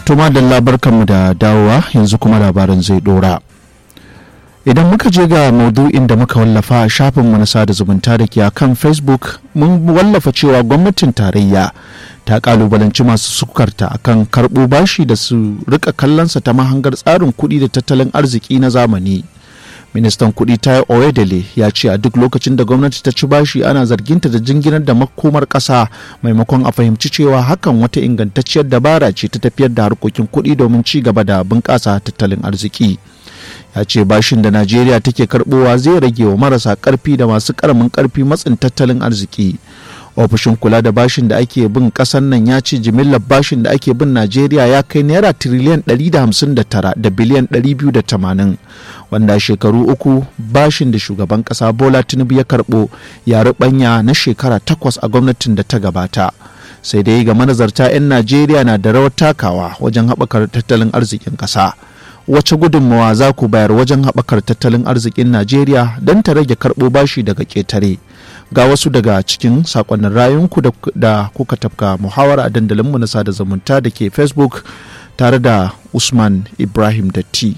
Tuma da labarkanmu da dawowa yanzu kuma labarin zai dora. Idan muka je ga maudu'in da muka wallafa a shafinmu na sada zumunta da ke a kan Facebook mun wallafa cewa gwamnatin tarayya ta kalubalanci masu sukarta akan karɓo bashi da su rika kallonsa ta mahangar tsarin kuɗi da tattalin arziki na zamani. ministan kuɗi ta oyedele ya ce a duk lokacin da gwamnati ta ci bashi ana zarginta da jinginar da makomar ƙasa maimakon a fahimci cewa hakan wata ingantacciyar dabara ce ta tafiyar da harkokin kuɗi domin ci gaba da bunƙasa tattalin arziki ya ce bashin da najeriya take karɓowa zai rage wa marasa ƙarfi da masu ƙaramin ƙarfi matsin tattalin arziki ofishin kula da bashin da ake bin kasan nan ya ce jimillar bashin da ake bin najeriya ya kai naira tiriliyan 159 da biliyan 280 wanda shekaru uku bashin da shugaban kasa bola tinubu ya karbo ya rubanya na shekara takwas a gwamnatin da ta gabata sai dai ga manazarta 'yan najeriya na da rawar takawa wajen haɓakar tattalin arzikin ƙasa wace gudunmawa za ku bayar wajen haɓakar tattalin arzikin najeriya don ta rage karɓo bashi daga ƙetare ga wasu daga cikin sakonnin rayunku da kuka tafka muhawara a dandalinmu na sada zumunta da ke facebook tare da usman ibrahim datti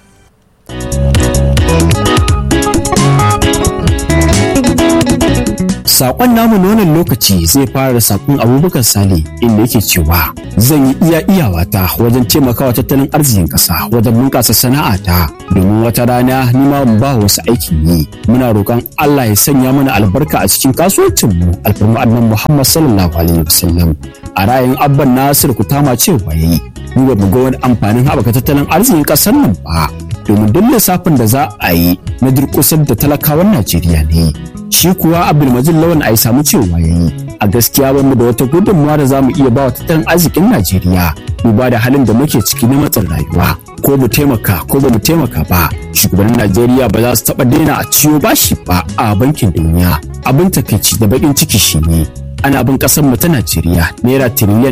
Sakon namu na wannan lokaci zai fara da sakon abubakar sale inda yake cewa zan yi iya iyawata wajen taimakawa tattalin arzikin ƙasa wajen bunƙasa sana'ata domin wata rana ni ma mu ba wasu aikin yi muna roƙon Allah ya sanya mana albarka a cikin kasuwancin mu alfarma annan Muhammad sallallahu alaihi wasallam a ra'ayin abban Nasir Kutama cewa yayi mu ba mu ga wani amfanin haɓaka tattalin arzikin ƙasar nan ba domin duk lissafin da za a yi na durƙusar da talakawan Najeriya ne shi kuwa abdulmajid lawan a samu cewa ya yi a gaskiya bamu da wata gudunmawa da zamu iya ba wa tattalin arzikin najeriya duba da halin da muke ciki na matsin rayuwa ko mu taimaka ko ba mu taimaka ba shugabannin najeriya ba za su taɓa daina a ciwo bashi ba a bankin duniya abin takaici da baƙin ciki shine ana bin kasar mu ta Najeriya naira tiriliyan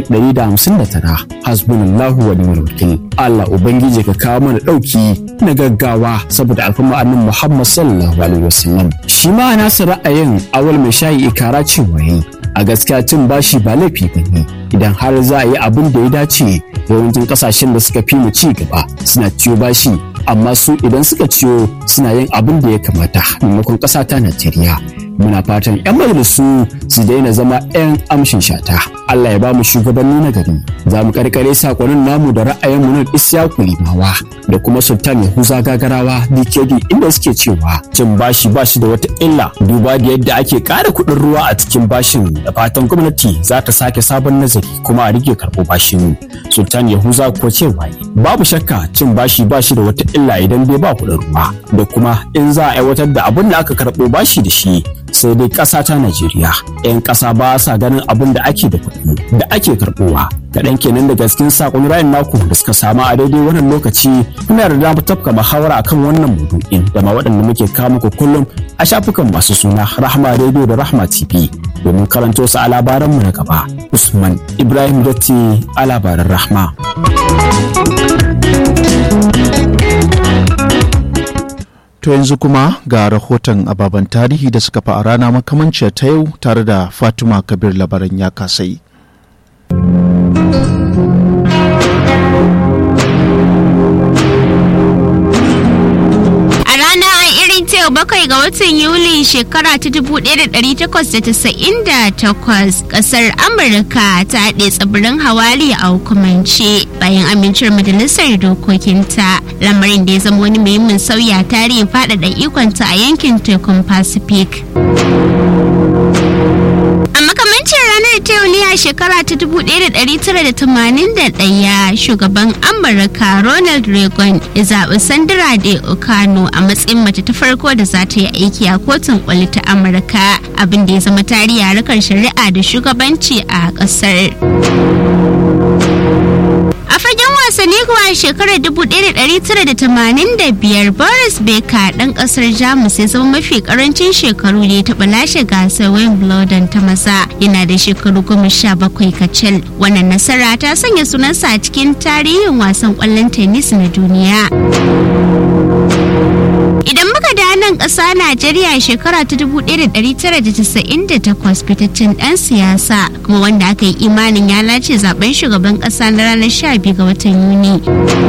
159 hasbunallahu wa ni'mal wakil Allah ubangiji ka kawo mana dauki na gaggawa saboda alfama annabi Muhammad sallallahu alaihi wasallam shi ma nasu ra'ayin awal mai shayi ikara cewa yi a gaskiya cin bashi ba laifi bane idan har za a yi abin da ya dace yawancin kasashen da suka fi mu ci gaba suna ciyo bashi amma su idan suka ciyo suna yin abin da ya kamata maimakon ƙasa ta Najeriya muna fatan 'yan majalisu su daina zama 'yan amshin shata Allah ya ba mu shugabanni na gari za mu karkare sakonin namu da ra'ayin mu na Isyaku Limawa da kuma Sultan Yahuza Gagarawa DKD inda suke cewa cin bashi bashi da wata illa duba da yadda ake ƙara kuɗin ruwa a cikin bashin da fatan gwamnati za ta sake sabon nazari kuma a rike karɓo bashin Sultan Yahuza ko cewa babu shakka cin bashi bashi da wata illa idan bai ba kuɗin ruwa da kuma in za a aiwatar da abin da aka karɓo bashi da shi sai dai ƙasa ta Najeriya. 'Yan ƙasa ba sa ganin abin da ake da kuɗi da ake karɓowa. Kaɗan kenan daga cikin saƙon rayin naku da suka samu a daidai wannan lokaci muna da damar tafka muhawara akan wannan maudu'in da ma waɗanda muke kawo muku kullum a shafukan masu suna Rahma Radio da Rahma TV domin karanto su a labaranmu na gaba. Usman Ibrahim Datti a labaran Rahma. To yanzu kuma ga rahoton ababen tarihi da suka fi a rana makamanciyar ta yau tare da Fatima Kabir labaran ya kasai. bakwai ga watan Yuli shekara ta 1898 kasar Amurka ta haɗe tsibirin Hawali a hukumance bayan amincewar majalisar dokokinta lamarin da ya zama wani muhimmin sauya tarihin faɗaɗa ikonta a yankin tekun Pacific. A makamancin ranar ta yau ne a shekara ta 1981 shugaban Amurka Ronald Reagan ya zaɓi Sandra Day Okano a matsayin mace ta farko da za ta yi aiki a kotun kwali ta Amurka abin da ya zama tarihi harkar shari'a da shugabanci a ƙasar. A fagen wasanni kuwa shekarar 1985 Boris Becker ɗan ƙasar Jamus ya zama mafi ƙarancin shekaru da ya taɓa lashe gasar Wimbledon ta maza yana da shekaru goma sha bakwai kacal. Wannan nasara ta sanya sunansa a cikin tarihin wasan ƙwallon tennis na duniya. Idan muka da wannan ƙasa Najeriya shekara ta 1998 fitaccen ɗan siyasa kuma wanda aka yi imanin ya lace zaben shugaban ƙasa na ranar 12 ga watan Yuni.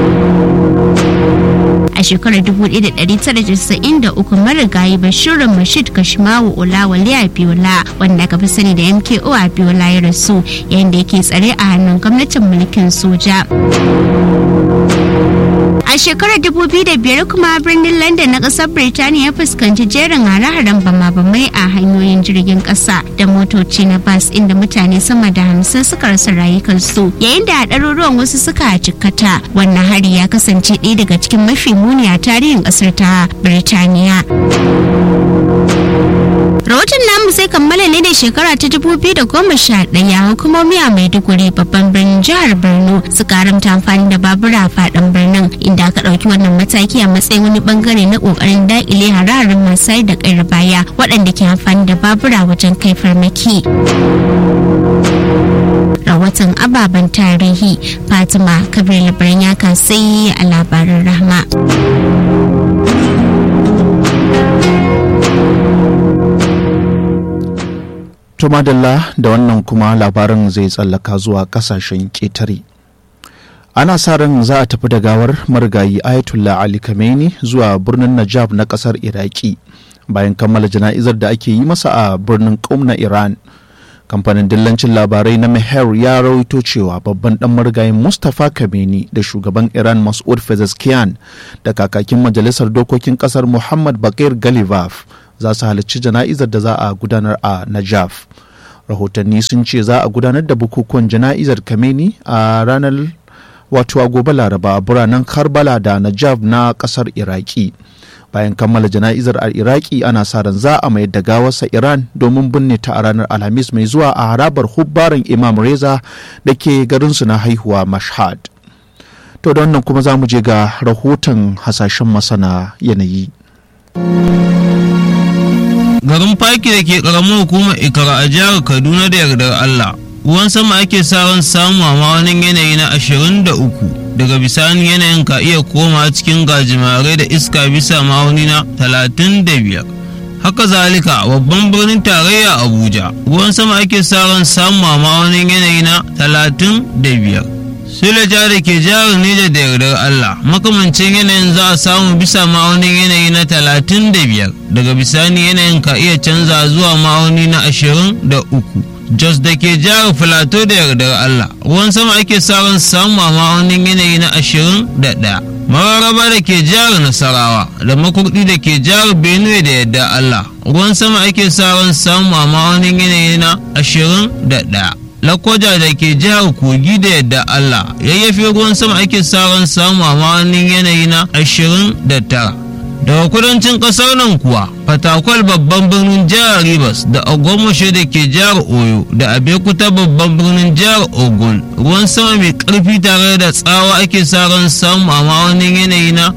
a shekarar 1993 marigayi bashirin mashid kashimawu olawale abiola wanda aka fi sani da mko abiola ya rasu yayin da yake tsare a hannun gwamnatin mulkin soja a shekarar 2005 kuma birnin london na kasar birtaniya ya fuskanci jerin hare-haren bama-bamai a hanyoyin jirgin kasa da motoci na bas inda mutane sama da hamsin suka rasa rayukansu yayin da ɗaruruwan wasu suka jikkata wannan hari ya kasance ɗaya daga cikin mafi muni a tarihin ƙasar ta birtaniya rahoton namu sai kammala ne da shekara ta 2011 hukumomi a maiduguri babban birnin jihar borno suka haramta amfani da babura a faɗin birnin inda aka ɗauki wannan mataki a matsayin wani bangare na ƙoƙarin daƙile hararin masu da ƙayar baya waɗanda ke amfani da babura wajen kai farmaki rahoton ababen tarihi fatima kabir labaran ya kasai a labarin rahma To madalla da wannan kuma labarin zai tsallaka zuwa kasashen ƙetare. Ana sa ran za a tafi da gawar marigayi Ayatollah Ali Khamenei zuwa birnin Najaf na ƙasar Iraki bayan kammala jana'izar da ake yi masa a birnin Qom na Iran. Kamfanin dillancin labarai na Meher ya rawaito cewa babban dan marigayin Mustapha Khamenei da shugaban Iran Mas'ud Pezeshkian da kakakin majalisar dokokin ƙasar Muhammad Bakir Galibaf za su halarci jana'izar da za a gudanar a Najaf. Rahotanni sun ce za a gudanar da bukukuwan jana'izar Kameni a ranar wato a gobe Laraba a biranen Karbala da Najaf na kasar Iraki. Bayan kammala jana'izar a Iraki ana sa ran za a mayar da gawarsa Iran domin binne ta a ranar Alhamis mai zuwa a harabar hubbarin Imam Reza da ke garinsu na haihuwa Mashhad. To da wannan kuma za mu je ga rahoton hasashen masana yanayi. garin faki da ke karamar hukumar ikara a jihar kaduna da yardar allah ruwan sama ake sa ran samu a ma'aunin yanayi na 23 daga bisani yanayin ka iya koma cikin gajimare da iska bisa ma'auni na 35 haka zalika babban birnin tarayya abuja ruwan sama ake sa ran samu a ma'aunin yanayi na 35 Suleja da ke jihar Neja da yardar Allah makamancin yanayin za a samu bisa ma'aunin yanayi na talatin da biyar daga bisani yanayin ka iya canza zuwa ma'auni na ashirin da uku. Jos da ke jihar Filato da yardar Allah ruwan sama ake sa ran samu a ma'aunin yanayi na ashirin da ɗaya. Mararaba da ke jihar Nasarawa da makurdi da ke jihar Benue da yardar Allah ruwan sama ake sa ran samu a ma'aunin yanayi na ashirin da ɗaya. lakwaja da ke jihar kogi da yadda Allah yayyafi ruwan sama ake ran samu a ma'aunin yanayi na 29 daga kudancin kasar nan kuwa fatakwal babban birnin jihar rivers da agwamashe da ke jihar oyo da abekuta babban birnin jihar ogun ruwan sama mai karfi tare da tsawa ake ran samu a ma'aunin yanayi na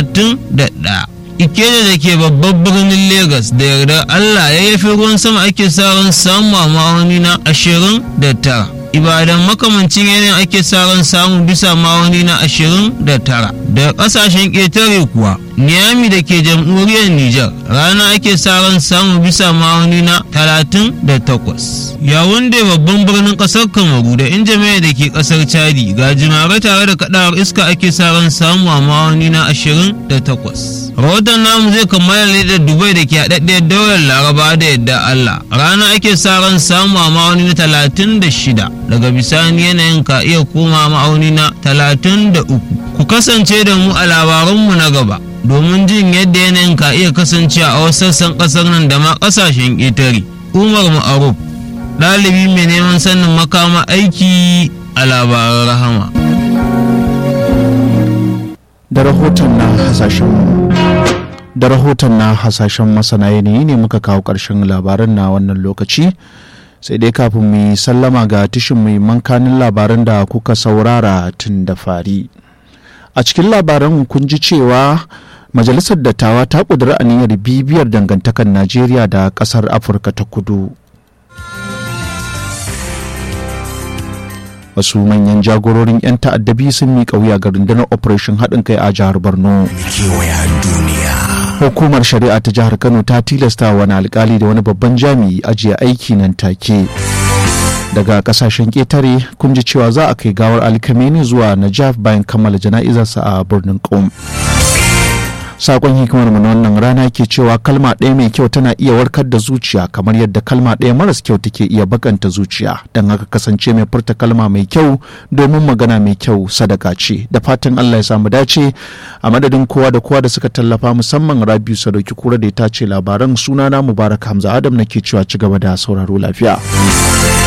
31 Ikeja da ke babban birnin Legas da yardar Allah ya yafi ruwan sama ake sa ran samu a ma'auni na ashirin da tara. Ibadan makamancin yanayin ake sa ran samu bisa ma'auni na ashirin da tara. Daga ƙasashen ƙetare kuwa, Niyami da ke jamhuriyar Nijar rana ake sa ran samu bisa ma'auni na talatin da takwas. Yawun da babban birnin ƙasar Kamaru da Injamaiya da ke ƙasar Chadi ga jimare tare da kaɗawar iska ake sa ran samu a ma'auni na ashirin da takwas. rahoton namu zai kammala ne da dubai da ke haɗaɗɗiyar daular laraba da yadda allah rana ake sa ran samu a ma'auni na talatin da shida daga bisani yanayin ka iya koma ma'auni na talatin da uku ku kasance da mu a labaranmu na gaba domin jin yadda yanayin ka iya kasance a wasu sassan ƙasar nan da ma ƙasashen ƙetare umar ma'aruf ɗalibi mai neman sanin makama aiki a labaran rahama da rahoton na hasashen da rahoton na hasashen masana yanayi ne muka kawo ƙarshen labaran na wannan lokaci sai dai kafin mu sallama ga tishin mai mankanin labaran da kuka saurara tun da fari a cikin labaran kun ji cewa majalisar dattawa ta ƙudiri aniyar bibiyar dangantakar najeriya da ƙasar afirka ta kudu wasu manyan jagororin 'yan ta'addabi sun miƙa wuya ga rundunar operation haɗin kai a jihar borno hukumar shari'a ta jihar kano ta tilasta wani alkali da wani babban jami'i ajiye aiki nan take daga kasashen ƙetare kun ji cewa za a kai gawar alkameni zuwa najaf bayan kammala jana'izarsa a birnin qom sakon hikimar mu na wannan rana ke cewa kalma ɗaya mai kyau tana iya warkar da zuciya kamar yadda kalma ɗaya maras kyau take iya bakanta zuciya don haka kasance mai furta kalma mai kyau domin magana mai kyau sadaka ce da fatan Allah ya samu dace a madadin kowa da kowa da suka tallafa musamman Rabiu Sadauki kura da ya tace labaran sunana Mubarak Hamza Adam nake cewa ci gaba da sauraro lafiya